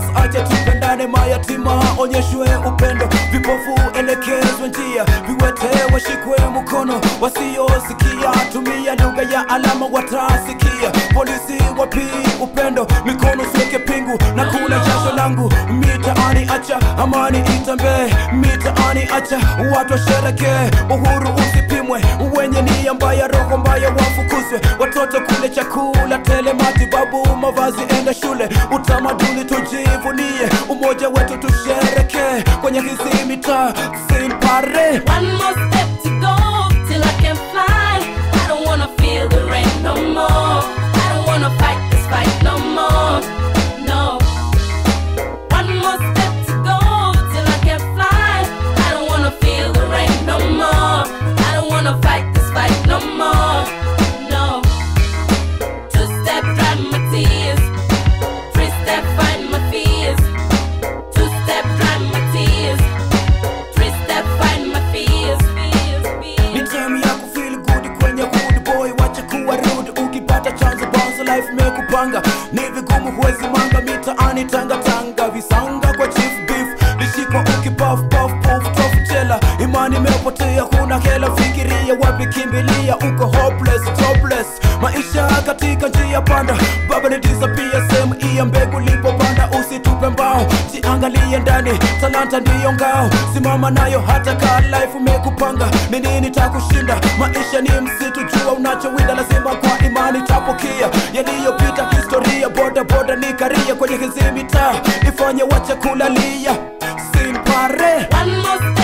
acha tupendane mayatima onyeshwe upendo vipofu elekezwe njia viwete washikwe mkono wasiosikia tumia lugha ya alama watasikia polisi wapi upendo mikono siweke pingu na kula jasho langu mitaani acha amani itembee mitaani acha watu washerekee uhuru usipimwe wenye nia mbaya roho mbaya wafukuzwe watoto kule chakula tele matibabu mavazi enda shule utamaduni tujivunie umoja wetu tusherekee kwenye hizi mitaa simpare One more step to go till I can fly. I don't wanna feel the rain no more. I don't wanna fight this fight no more. No. One more step to go till I can fly. I don't wanna feel the rain no more. I don't wanna fight this fight no more. No. Two step dry my tears. Three step find my fears. Two step dry my tears. Three step find my fears. ni time ya kufeel good kwenye good boy wacha kuwa rude ukipata chance bounce life mekupanga ni vigumu huwezi manga mitaani tanga tanga visanga kwa chief beef lishikwa ukipaf paf puf tof jela imani imepotea kuna hela fikiria wapi kimbilia uko hopeless jobless maisha katika njia panda baba ni disappear sehemu iya mbegu lipopanda usitupe mbao jiangalie ndani talanta ndiyo ngao simama nayo hata ka life umekupanga ni nini takushinda maisha ni msitu jua unachowinda lazima kwa imani tapokia yaliyopita historia boda boda ni karia kwenye hizi mitaa ifanye wache kulalia simpare One more